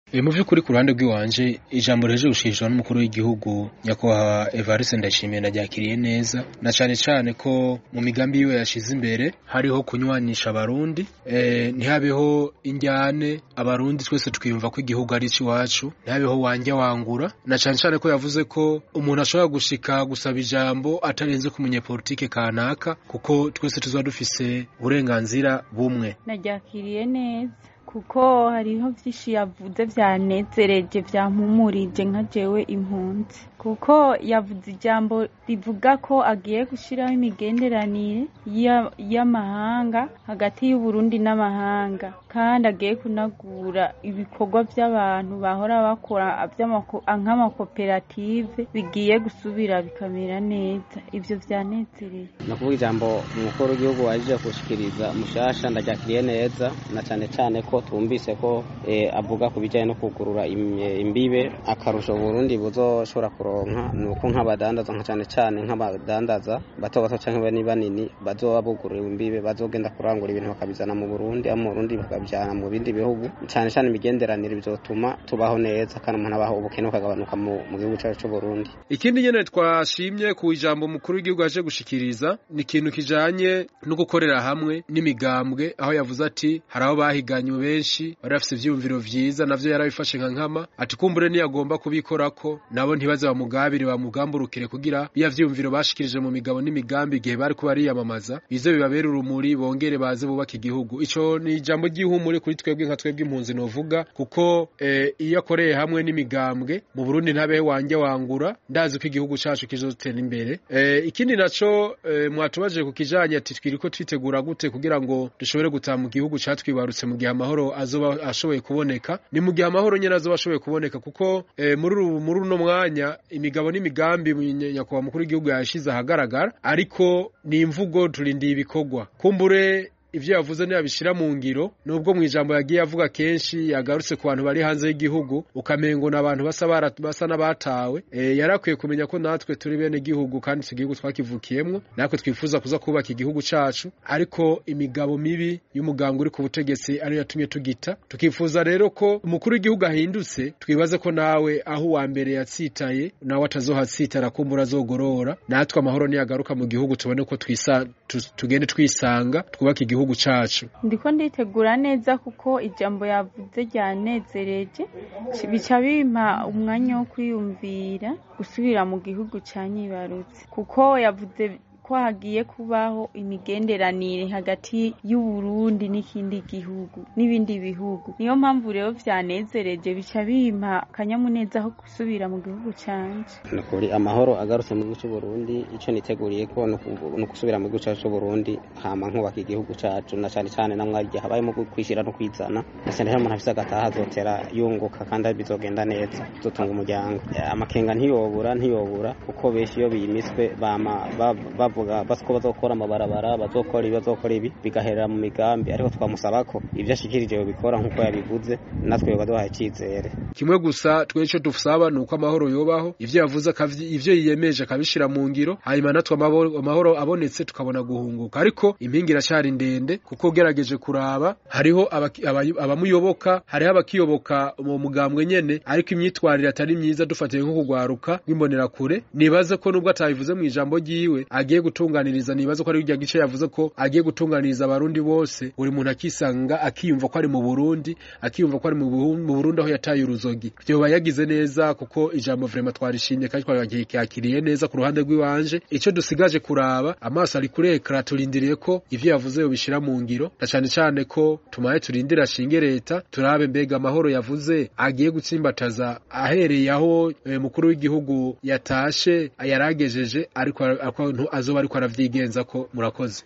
E, mu vy'ukuri ku ruhande rw'iwanje ijambo riheje gushikirizwa n'umukuru w'igihugu nyakubahwa Evariste Ndayishimiye naryakiriye neza na cane cane ko mu migambi yiwe yashize imbere hariho kunywanisha abarundi e, ntihabeho injyane abarundi twese twiyumva ko igihugu ari iwacu ntihabeho wanja wangura na cane cane ko yavuze ko umuntu ashobora gushika gusaba ijambo atarenze ku munyepolitike kanaka kuko twese tuzoba dufise uburenganzira bumwe naryakiriye neza kuko hariho vyinshi yavuze vyanezereje vyampumurije nka jewe impunzi kuko yavuze ijambo rivuga ko agiye gushiraho imigenderanire ya- y'amahanga hagati y'uburundi n'amahanga kandi agiye kunagura ibikorwa vy'abantu bahora bakora vy'amako- nk'amakoperative bigiye gusubira bikamera neza ivyo vyanezereye ni ukuvuga ijambo umukuru w'igihugu waje gushikiriza mushasha ndaryakiriye neza na cane cane ko twumvise ko eh, avuga ku bijanye no kugurura im- eh, imbibe akarusho Burundi buzoshobora kuronka ni uko nk'abadandaza nka cane cane nk'abadandaza bato bato canke bani banini bazoba bugururiwe imbibe bazogenda kurangura ibintu bakabizana mu Burundi abo mu Burundi bakabijana mu bindi bihugu cane cane imigenderanire bizotuma tubaho neza kandi umuntu abaho ubukene bukagabanuka mu mu gihugu cacu c'Uburundi ikindi nyene twashimye ku ijambo mukuru w'igihugu yaje gushikiriza ni ikintu kijanye no gukorera hamwe n'imigambwe aho yavuze ati hari aho bahiganywe benshi bari bafise ivyiyumviro vyiza navyo yarabifashe nka nkama ati kumbure niyagomba kubikorako nabo ntibaze bamugabire bamugamburukire kugira biya vyiyumviro bashikirije mu migabo n'imigambi igihe bari kuba bariyamamaza bize bibabere urumuri bongere baze bubaka igihugu ico ni ijambo ry'ihumure kuri twebwe nka twebwe impunzi novuga kuko eh, iyo akoreye hamwe n'imigambwe mu Burundi ntabehe wanje wangura ndazi ko igihugu cacu kizotera imbere eh, ikindi naco eh, mwatubaje ku kijanye ati twiriko twitegura gute kugira ngo dushobore gutaha mu gihugu catwibarutse mu gihe amahoro azoba ashoboye kuboneka ni mu gihe amahoro nyene azoba ashoboye kuboneka kuko eh, muri uru- muri uno mwanya imigabo n'imigambi ny- nyakubahwa mukuru w'igihugu yashize ahagaragara ariko ni imvugo turindiye ibikorwa kumbure ivyo yavuze ntiyabishira mu ngiro nubwo mu ijambo yagiye avuga kenshi yagarutse ku bantu bari hanze y'igihugu ukamengo n'abantu basa bara- basa n'abatawe e, yarakwiye kumenya ko natwe turi bene gihugu kandi iki gihugu twakivukiyemwo natwe twifuza kuza kubaka igihugu cacu ariko imigabo mibi y'umuganga uri ku butegetsi ariyo yatumye tugita tukifuza rero ko umukuru w'igihugu ahindutse twibaze ko nawe aho uwa mbere yatsitaye nawe atazohatsitara kumbura azogorora natwe amahoro niyagaruka mu gihugu tubone ko twisa tu- tugende twisanga twubake igihugu cacu ndiko nditegura neza kuko ijambo yavuze ryanezereje bica bimpa umwanya wo kwiyumvira gusubira mu gihugu canyibarutse kuko yavuze ko hagiye kubaho imigenderanire hagati y'uburundi n'ikindi gihugu n'ibindi bihugu niyo mpamvu rero vyanezereje bica bimpa akanyamuneza ko gusubira mu gihugu canje ni ukuri amahoro agarutse mu gihugu c'uburundi ico niteguriye ko ni uku- ni ukusubira mu gihugu cacu c'uburundi hama nkubaka igihugu cacu na cane cane na mwarya habayemo kwishira no kwizana na cane cane umuntu afise agataha azotera yunguka kandi bizogenda neza tuzotunga umuryango Eh, amakenga ntiyobura ntiyobura kuko benshi iyo biyimiswe bama ba- bavuga basi ko bazokora amabarabara bazokora ibi bazokora ibi bigaherera mu migambi ariko twamusaba ko ivyo ashikirije yobikora nk'uko yabivuze natwe baduhaye icizere kimwe gusa twe ico dusaba ni uko amahoro yobaho ivyo yavuze akavyi- ivyo yiyemeje akabishira mu ngiro hanyuma natwe amahoro amahoro abonetse tukabona guhunguka ariko impinga iracari ndende kuko ugerageje kuraba hariho abaki- aba- abamuyoboka hariho abakiyoboka mu mugambwe nyene ariko imyitwarire atari myiza dufatiye nko kugwaruka nk'imbonerakure nibaze ko nubwo atabivuze mu ijambo ryiwe agiye gutunganiriza nibaze ko ari irya gice yavuze ko agiye gutunganiriza abarundi bose buri muntu akisanga akiyumva ko ari mu Burundi akiyumva ko ari mu Buhu- mu Burundi aho yataye uruzogi vyoba yagize neza kuko ijambo vraiment twarishimye kandi twaryakiriye neza ku ruhande rw'iwanje ico dusigaje kuraba amaso ari kuri ekara turindiriye ko ivyo yavuze yobishira mu ngiro na cane cane ko tumaye turindira ashinge leta turabe mbega amahoro yavuze agiye gutsimbataza ahereye aho eh, mukuru w'igihugu yatashe yaragejeje ariko azoba ariko aravyigenza ko murakoze